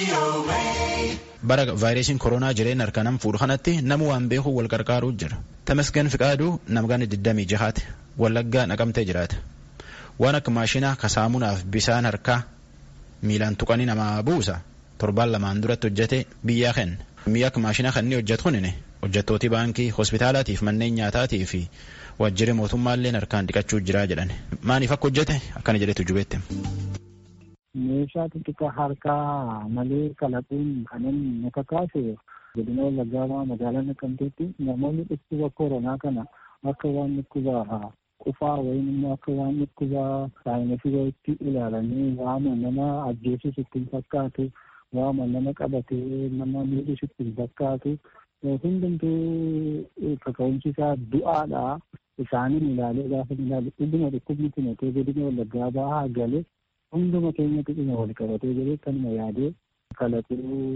bara vaayirasiin koronaa jireenya harka nam fuudhu kanatti nama waan beeku wal qarqaaruu jira. Tamasgan Fiqaaduu namgaan 26 Wallaggaa naqamtee jiraata. Waan akka maashina kasaamunaaf bisaan harkaa miilaan tuqanii namaa buusa torbaan lamaan duratti hojjete biyyaa kenna. Mi'a akka maashina kan inni hojjetu kunini hojjettooti baankii hospitaalaatiif manneen nyaataatii fi waajjirri mootummaallee harkaan dhiqachuu jira jedhan. Maaliif akka hojjete akkana jedhetu jubeette. meeshaa xixiqqaa harkaa malee kalaquun kanan naka kaase godina wallaggaa magaalaa naqamteetti namoonni dhukkuba koronaa kana akka waan dhukkuba qufaa wayim immoo akka waan dhukkuba saayinasii wayitti ilaalanii waama nama ajjeesus ittiin fakkaatu waama nama qabatee nama miidhus ittiin fakkaatu hundumtuu kaka'umsi isaa du'aadha isaaniin ilaalee gaafa ilaalu dhuguma dhukkubni kun otoo godina wallaggaa bahaa galee hunduma keenyatti dhuma wal qabatee jiru kanuma yaadee kalaquu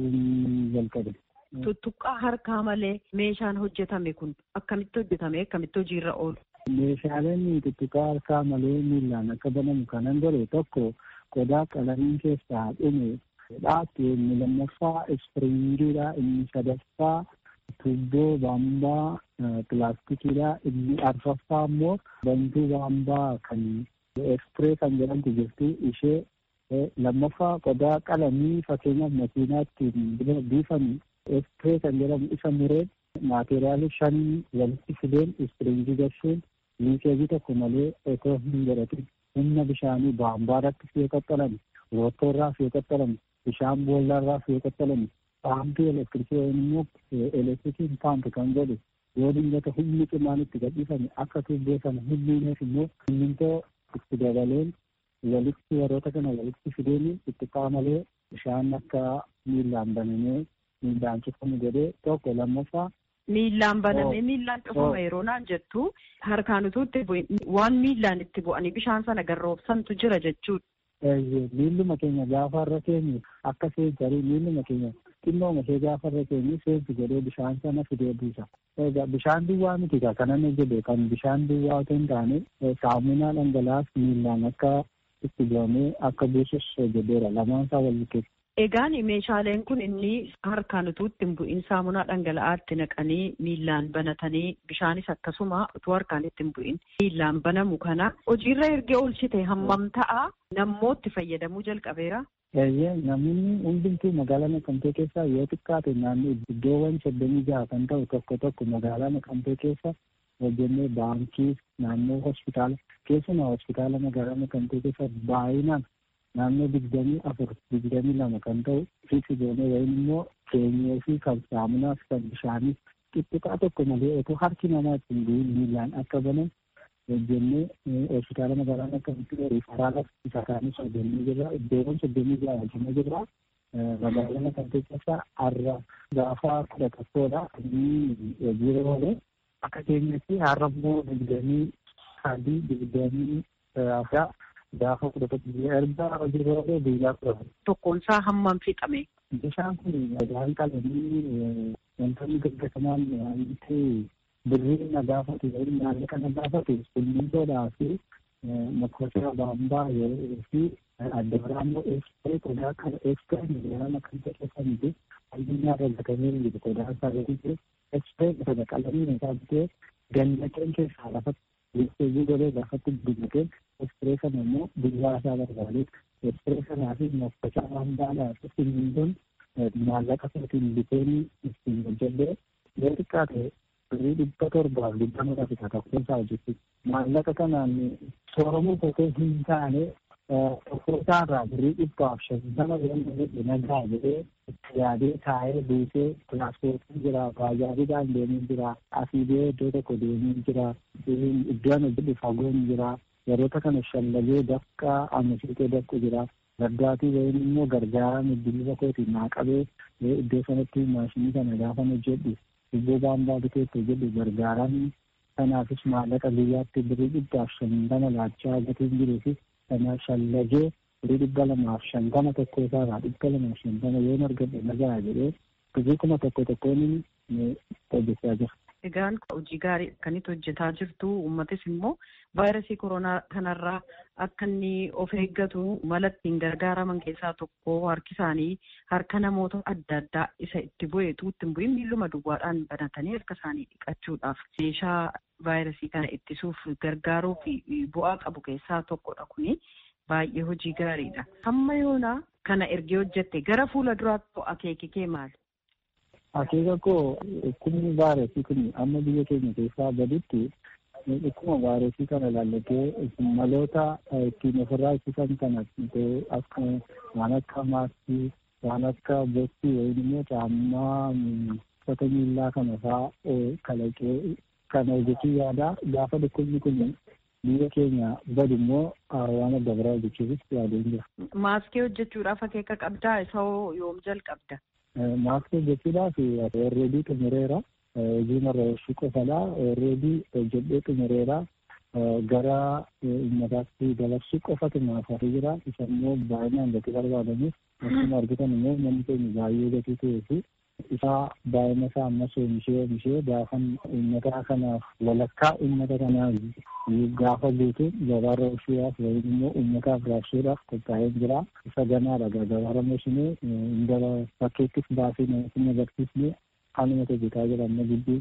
jalqabe. Tuttuqqaa harkaa malee meeshaan hojjetame kun akkamitti hojjetame akkamitti hojiirra oolu? Meeshaaleen tuttuqqaa harkaa malee miillaan akka banamu kanan godhe tokko qodaa qalamiin keessaa dhume dhaabte inni lammaffaa ispiriingiidha inni sadaffaa tuubboo baambaa pilaastikiidha inni arfaffaa immoo bantuu baambaa kan ekspiree kan jedhamtu jirti ishee lammaffaa qodaa qalamii fakkeenyaaf makiinaatti biifan ekspiree kan jedhamu isa mureen maateriyaali shan walitti fideen ispiriingii gashuun liikeejii tokko malee otoo hin godhatin humna bishaanii baambaarratti fi qaxxalan roottoorraa fi qaxxalan bishaan boollarraa fi qaxxalan paampii elektirikii yookiin immoo elektirikiin paampi kan godhu yoo dingata humni cimaan itti gadhiifame akka tuubboo sana humniineef immoo simmintoo itti dabaleen walitti warroota kana walitti fideen itti qaamalee bishaan akka miillaan banamee miillaan cufamu godhee tokko lammaffaa. Miillaan banamee miillaan cufama yeroo naan jettu harkaan utuu itti bu'in waan miillaan itti bu'anii bishaan sana garroobsantu jira jechuudha. Miilluma keenya gaafa irra keenyu akka seejjarii miilluma keenya xinnooma ishee gaafa irra keenyu seensi godhee bishaan sana fidee buusa. Bishaan duwwaa miti kanan jedhe kan bishaan duwwaa otoo hin taane saamunaa dhangala'aas miillaan akka itti bu'amee akka buusus jedheera lamaan isaa wal bukeessa. Egaan meeshaaleen kun inni harkaan utuu itti hin bu'in saamunaa dhangala'aatti naqanii miillaan banatanii bishaanis akkasuma utuu harkaan itti hin bu'in miillaan banamu kana hojiirra erga oolchite hammam ta'a nammootti fayyadamuu jalqabeera. Eeyyee namoonni hundumtuu magaalaa Naqamtee keessaa yoo xiqqaate naannoo iddoowwan soddomii jaha kan ta'u tokko tokko magaalaa Naqamtee keessa hojjennee baankii naannoo hospitaala keessumaa hospitaala magaalaa Naqamtee keessa baay'inaan naannoo digdamii afur digdamii lama kan ta'u fiiksi goonee wayim immoo keenyee fi kan saamunaas kan bishaanis xixiqqaa tokko malee otoo harki namaa ittiin bu'in miillaan akka banan hojjennee hospitaala magaalaa Naqamtee riifaraala isa kaanis hojjennee jirra iddoowwan soddomii jaha hojjennee jirra magaalaa Naqamtee keessa har'a gaafa kudha tokkodha inni hojiirra oole akka keenyatti har'a immoo digdamii sadii digdamii afur gaafa kudha tokko erga hojiirra oole guyyaa kudha Tokkoon isaa hammam fixame? Bishaan kun dhagaan qalamii wantoonni gaggatamaan wanti birrii na gaafatu yookiin maallaqa na gaafatu simmintoodhaa fi makosa baambaa yeroo fi adda biraa immoo eekspiree qodaa kana eekspiree miidiyaan kan ta'eeffamuti addunyaa irra gatamee jiru qodaa isaa gadi jiru eekspiree sana qalamiin isaa bitee gannaqeen keessaa lafatti listeejii godhee lafatti guddinaqeen eekspiree sana immoo guyyaa isaa barbaadee eekspiree sanaa fi makosa baambaadhaa fi simmintoon maallaqa isaatiin biteen ittiin hojjedhee yoo xiqqaate birrii dhibba torbaaf dhibba nurra fita tokkoonsaa hojjetti maallaqa kanaan sooramuu kotee hin taane tokkoosaarraa birrii dhibbaaf shantama jedhamu nagaa jedhee itti yaadee taa'ee buusee tiraanspoortiin jira baajaajiidhaan deemee jira asii bee iddoo tokko deemee jira iddoon hojjetu fagoon jira yeroota kana shallagee bakka amasiitee bakku jira gardaatii wayin immoo gargaaraan iddilisa kootiin naa qabee iddoo sanatti maashinii kana gaafan hojjedhu iddoo baambaa biteetti hojjedhu gargaaraan kanaafis maallaqa guyyaatti birrii dhibbaaf shantama laachaa gatiin jiruu fi kana shallagee birrii dhibba lamaaf shantama tokko isaarraa dhibba lamaaf shantama yoo argadhe nagaa jedhee birrii kuma tokko tokkoon hojjechaa jira. Egaan hojii gaarii akkanitti hojjetaa jirtu uummatis immoo vaayirasii koronaa kanarraa akka inni of eeggatu mala ittiin gargaaraman keessaa tokko harki isaanii harka namoota adda addaa isa itti bu'eetu ittiin bu'in miilluma duwwaadhaan banatanii harka isaanii dhiqachuudhaaf meeshaa vaayirasii kana ittisuuf gargaaruu fi bu'aa qabu keessaa tokkodha kuni. Baay'ee hojii gaariidha. Hamma yoonaa kana ergee hojjette gara fuula duraatti akeeki kee maali? Akeeka koo dhukkubni vaayirasii kun amma biyya keenya keessaa gaditti dhukkuma vaayirasii kana ilaallatee maloota ittiin ofirraa ittisan kana akka waan akka maaskii waan akka boottii yookiin immoo caammaa uffata miillaa kana fa'aa kalaqee kana hojjechuu yaada gaafa dhukkubni kun biyya keenya badu immoo waan adda biraa hojjechuufis yaadeen jira. Maaskii hojjechuudhaaf akeeka qabdaa isa yoom jalqabda? Maaskii hojjechuudhaaf alreedii xumureera. Hojii marra oolchuu qofadha. Alreedii hojjedhee xumureera. Gara uummataatti dabarsuu qofatu naaf hafee jira. Isa immoo baay'inaan gatii barbaadamuuf akkuma argitan immoo namni keenya baay'ee gatii ta'ee fi isaa baay'ina isaa ammas oomishee oomishee gaafan uummata kanaaf walakkaa uummata kanaaf gaafa guutu gabaarra oolchuudhaaf yookiin immoo uummataaf raabsuudhaaf qophaa'ee jira. Isa ganaadha gabaarra mooshinee gara bakkeettis baasee namatti agarsiisnee haaluma hojjetaa jira amma gidduu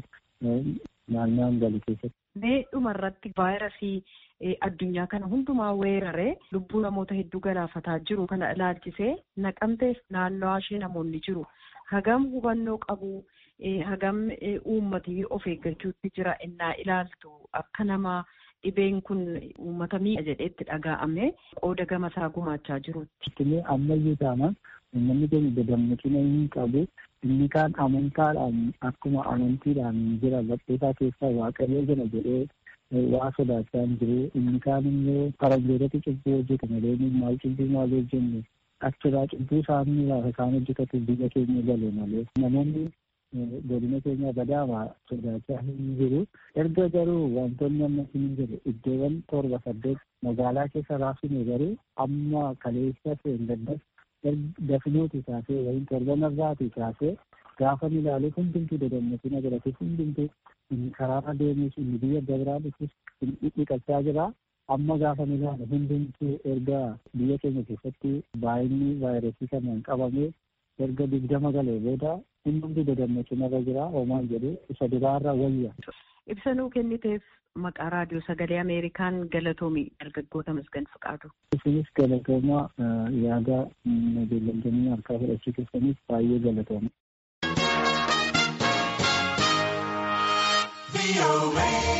naannoo galu keessatti. Mee dhumarratti vaayirasii addunyaa kana hundumaa weeraree lubbuu namoota hedduu galaafataa jiru kana ilaalchisee naqamteef naannoo ishee namoonni jiru. hagam hubannoo qabu hagam uummatii of eeggachuutti jira innaa ilaaltu akka nama dhibeen kun uummata miidha jedheetti dhaga'ame qooda gamasaa gumaachaa jirutti. Itti ammayyuu taanaan uummanni keenya gadammachina hin qabu inni kaan amantaadhaan akkuma amantiidhaan jira badheesaa keessaa waaqayyo jira jedhee waa sodaachaa hin jiru inni kaan immoo faranjootatti cubbuu hojjetu malee maal cubbuu maal hojjennu achirraa cubbuu isaanii lafa isaan hojjetatu biyya keenya gale malee namoonni godina keenya badaama sodaachaa hin jiru erga garuu wantoonni amma hin jiru iddoowwan torba saddeet magaalaa keessa raabsine garuu amma kaleessa seen daddas dafinuuti kaasee wayii torbanarraati kaasee gaafa ilaalu hundumtuu dadammatiin agarate hundumtuu karaarra deemus inni biyya dabraa dhufus dhiqachaa jira. amma gaafa ilaalu hundumtuu erga biyya keenya keessatti baay'inni vaayirasii kanaan qabame erga digdama galee booda hundumtuu dadammachuu irra jira homaan jedhu isa duraarra wayya. Ibsanuu kenniteef maqaa raadiyoo sagalee Ameerikaan galatoomi dargaggoota Masgan Fiqaadu. Isinis galatooma yaada beellamtoonni harkaa fudhachuu keessaniif baay'ee galatooma.